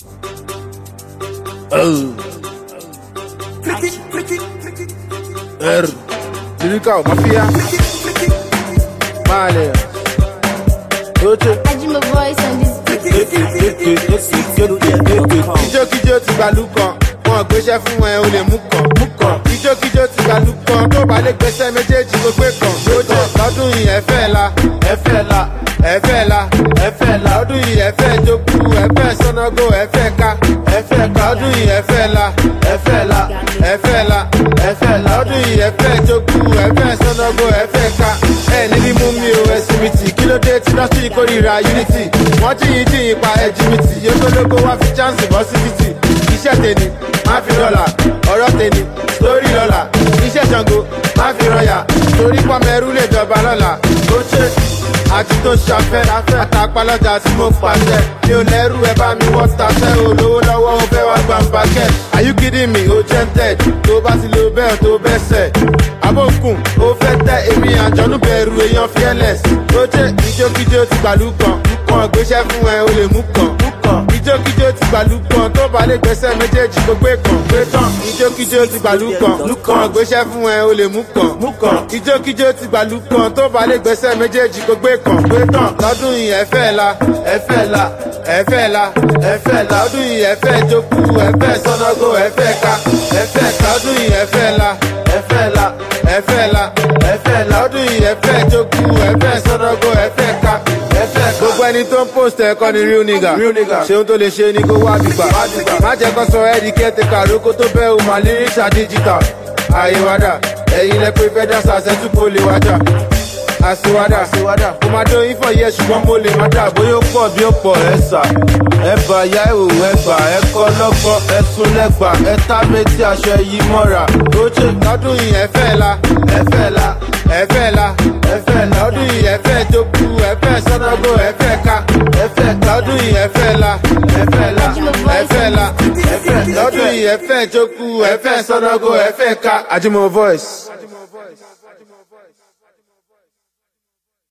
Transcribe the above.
Oh. R. Lyrical Mafia. Mali. Oche. Ajima voice on this Kíjókíjó ti gbàlú kan, wọn gbéṣẹ́ fún ẹ o lè mú kan. Mú kan. Kíjókíjó ti gbàlú kan, tó bá lè gbéṣẹ́ méjèèjì kó gbé kan. Lójó lọ́dún yìí ẹ fẹ́ la, ẹ fẹ́ la, ẹ fẹ́ la, ẹ fẹ́ la. Lọ́dún yìí ẹ fẹ́ jókú, ẹ fẹ́ sọ́nàgó, ẹ fẹ́ ká, ẹ fẹ́ ká. Lọ́dún yìí ẹ fẹ́ la, ẹ fẹ́ la, ẹ fẹ́ la, ẹ fẹ́ la. Lọ́dún yìí ẹ fẹ́ jókú, ẹ fẹ́ sọ́nàgó, ẹ fẹ́ ká. Ẹ níbi mú mi o, ẹ̀sìn mi tì, kí ló dé tí lọ́sí kórìíra unity? Wọ́n jíyìn jíyìn pa ẹ̀jì mi tì, yóò tó lógo wá fi chance bọ́ sí títì iṣẹ́ tèmi má fi dọ́là ọ̀rọ̀ tèmi sórí lọ́la iṣẹ́ ṣàngó má fi rọyà torí pọ́mẹ́rú lè jọba lọ́la ó ṣe àti tó ṣàfẹ́ àtàpálọ́jà tí mo pàṣẹ mi ò lẹ́rù ẹ bá mi wọ́n taṣẹ́ olówó lọ́wọ́ ó fẹ́ wá gbà ń bàkẹ́ are you kidding me ó jẹ́ ń tẹ̀ tó bá ti lo bẹ́ẹ̀ tó bẹ́ sẹ̀ abókùn ó fẹ́ tẹ èmi àjọ̀nú bẹ̀rù èèyàn fearless ó ṣe ìjókíjó ti gbàlú kan kan gbéṣẹ́ fún ẹ o lè mú kan ìjókíjó ti gbàlú kan tó bá lè gbẹ́sẹ̀ méjèèjì kó gbé kan gbé tán ìjókíjó ti gbàlú kan kan gbéṣẹ́ fún ẹ o lè mú kan ìjókíjó ti gbàlú kan tó bá lè gbẹ́sẹ̀ méjèèjì kó gbé kan gbé tán lọ́dún yìí ẹ fẹ́ la ẹ fẹ́ la ẹ fẹ́ la ẹ fẹ́ la lọ́dún yìí ẹ fẹ́ jókù ẹ fẹ́ sọ́nàgó ẹ fẹ́ ká ẹ fẹ́ ká lọ́dún yìí ẹ fẹ́ la ẹ fẹ́ la ẹ fẹ́ la ẹ fẹ́ la lọ́dún yìí ẹ fẹ́ jókù ẹ fẹ́ sọ́nàgó ẹ fẹ́ ká ẹ fẹ́ ká. gbogbo ẹni tó ń post ẹ̀kọ́ ni real nigga ṣeun tó lè ṣe ni kó wá bìgbà má jẹ́ kó sọ ẹ́ di kẹ́tẹ̀ká lóko tó bẹ́ o mà líríṣà digital àyèwádà ẹ̀yin lẹ pé fẹ́ dáṣà ṣẹ́tù kó lè wájà àṣewádà kò máa dó yín fọ̀ yẹ ṣùgbọ́n mo lè má dà bóyá ó pọ̀ bí ó pọ̀ ẹ sà ẹ bà yá ìwò ẹ gbà ẹ kọ́ lọ́gbọ́n ẹ sún lẹ́gbà ẹ tá méjì aṣọ yìí mọ́ra ó ṣe lọ́dún yìí ẹ fẹ́ la ẹ fẹ́ la ẹ fẹ́ la ẹ fẹ́ la lọ́dún yìí ẹ fẹ́ jókù ẹ fẹ́ sọ́nàgó ẹ fẹ́ ká ẹ fẹ́ lọ́dún yìí ẹ fẹ́ la ẹ fẹ́ la ẹ fẹ́ la ẹ fẹ́ lọ́dún yìí ẹ fẹ́ jókù ẹ fẹ́ sọ́nàgó ẹ fẹ́ ká Ajimo voice.